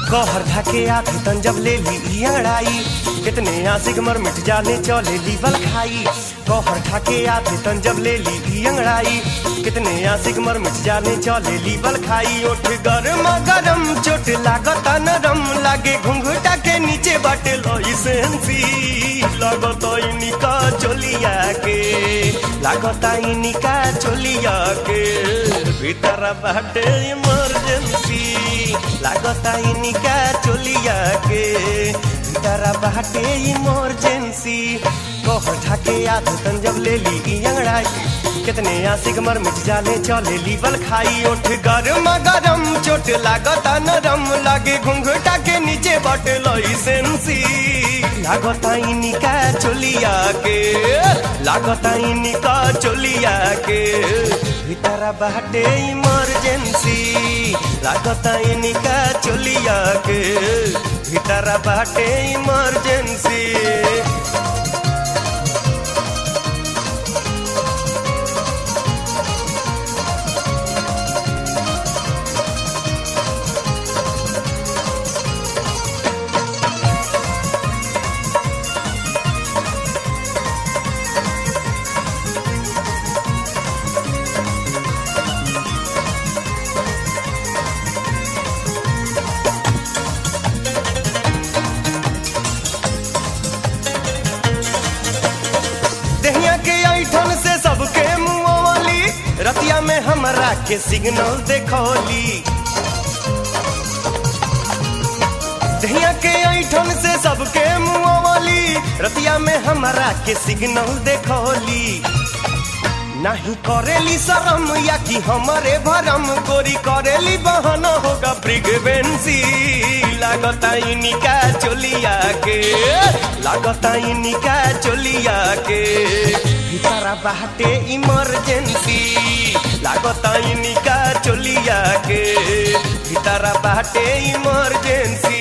कहर ढाके आथे तन जब ले ली ई अंगड़ाई कितने आशिक मर मिट जाले चले लीवल खाई कहर ढाके आथे तन जब ले ली ई अंगड़ाई कितने आशिक मर मिट जाले चले लीवल खाई ओठ गरम गरम चोट लागता नरम लागे घुंघटा के नीचे बाटे लोई सेंसी लागत इनिका चोलिया के लागत इनिका चोलिया के भीतर बाटे इमरजेंसी लागत इनिका चोलिया के भीतर बाटे इमरजेंसी कहर ढाके आधे तन जब ले ली ई अंगड़ाई कितने आशिक मर मिट जाले चले लीवल खाई ओठ गरम गरम चोट लागता नरम लागे घुंघटा के नीचे बटे लई सेंसी लागता इनिका चोलिया के लागता इनिका चोलिया के भीतर बाटे इमरजेंसी लागता इनिका चोलिया के भीतर बाटे इमरजेंसी दहिया के ऐठन से सबके मुँह वाली रतिया में हमरा के सिग्नल देखौली दहिया के ऐठन से सबके मुँह वाली रतिया में हमरा के सिग्नल देखौली नहीं करेली शरम या कि हमारे भरम गोरी करेली बहन होगा प्रिगवेंसी लागता इनिका चोलिया के लागता इनिका चोलिया के भीतरा बाटे इमरजेंसी लागता इनिका चोलिया के भीतरा बाटे इमरजेंसी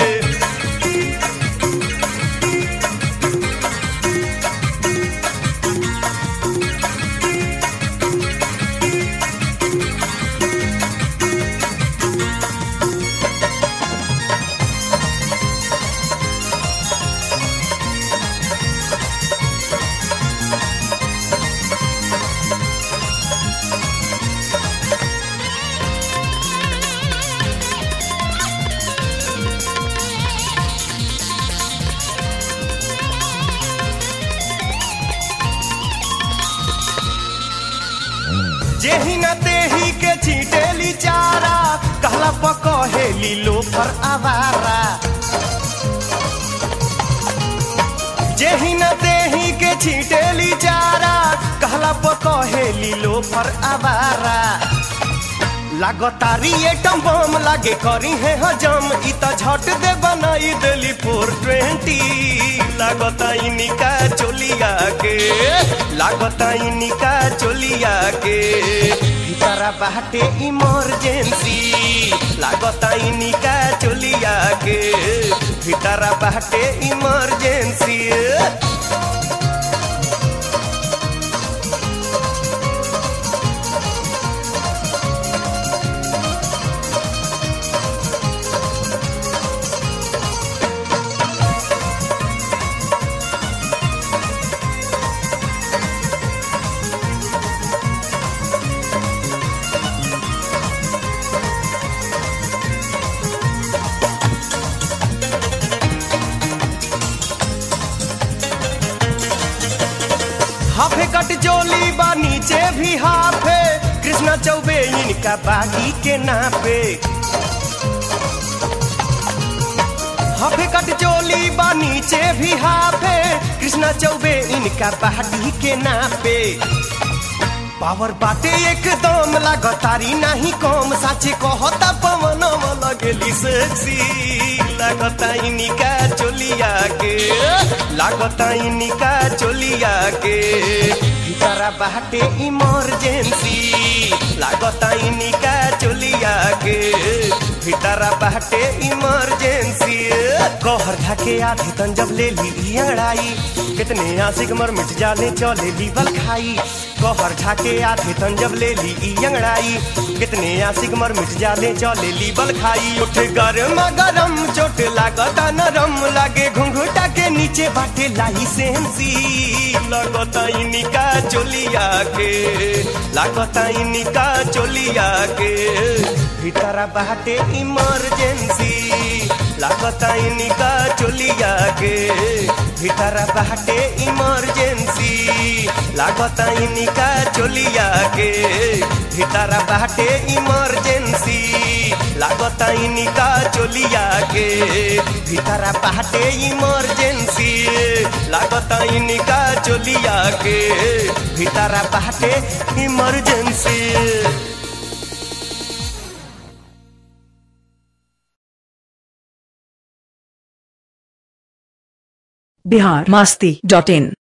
जेही न तेही के छीटेली चारा कहला पकहेली लो पर आवारा जेही न तेही के छीटेली चारा कहला पकहेली लो पर आवारा लागतारी एटम बम लागे करी है हजम इ त झट दे बनाई देली फोर ट्वेंटी लागता इनिका चोलिया के लागता इनिका चोलिया के भीतरा बाटे इमरजेंसी लागता इनिका चोलिया के भीतरा बाटे इमरजेंसी हाफे कट चोली बा नीचे भी हाफे कृष्णा चौबे इनका बागी के नापे हाफे कट चोली बा नीचे भी हाफे कृष्णा चौबे इनका बागी के नापे पावर बाटे एकदम लागतारी नाही कम साचे कहता पवन लगेली सेक्सी लागता इनिका चोलिया के लागता इनिका चोलिया के भीतरा बाटे इमरजेंसी लागता इनिका चोलिया के भीतरा बाटे इमरजेंसी कहर ढाके आधी तन जब ले ली ई अंगड़ाई कितने आशिक मर मिट जाले चले लीवल खाई कहर ठाके आधे तन जब ले ली ई अंगड़ाई कितने आशिक मर मिट जाले चले ली बल खाई उठ गरम गरम चोट लागता नरम लागे घुंघटा के नीचे बाटे लाई सेंसी लगता इनिका चोलिया के लागता इनिका चोलिया के भीतरा बाटे इमरजेंसी लागता इनिका चोलिया के भीतरा बाटे इमरजेंसी लागता इनिका चोलिया के भीतरा बाटे इमरजेंसी लागता इनिका चोलिया के भीतरा बाटे इमरजेंसी लागता इनिका चोलिया के भीतरा बाटे इमरजेंसी बिहार मस्ती डॉट इन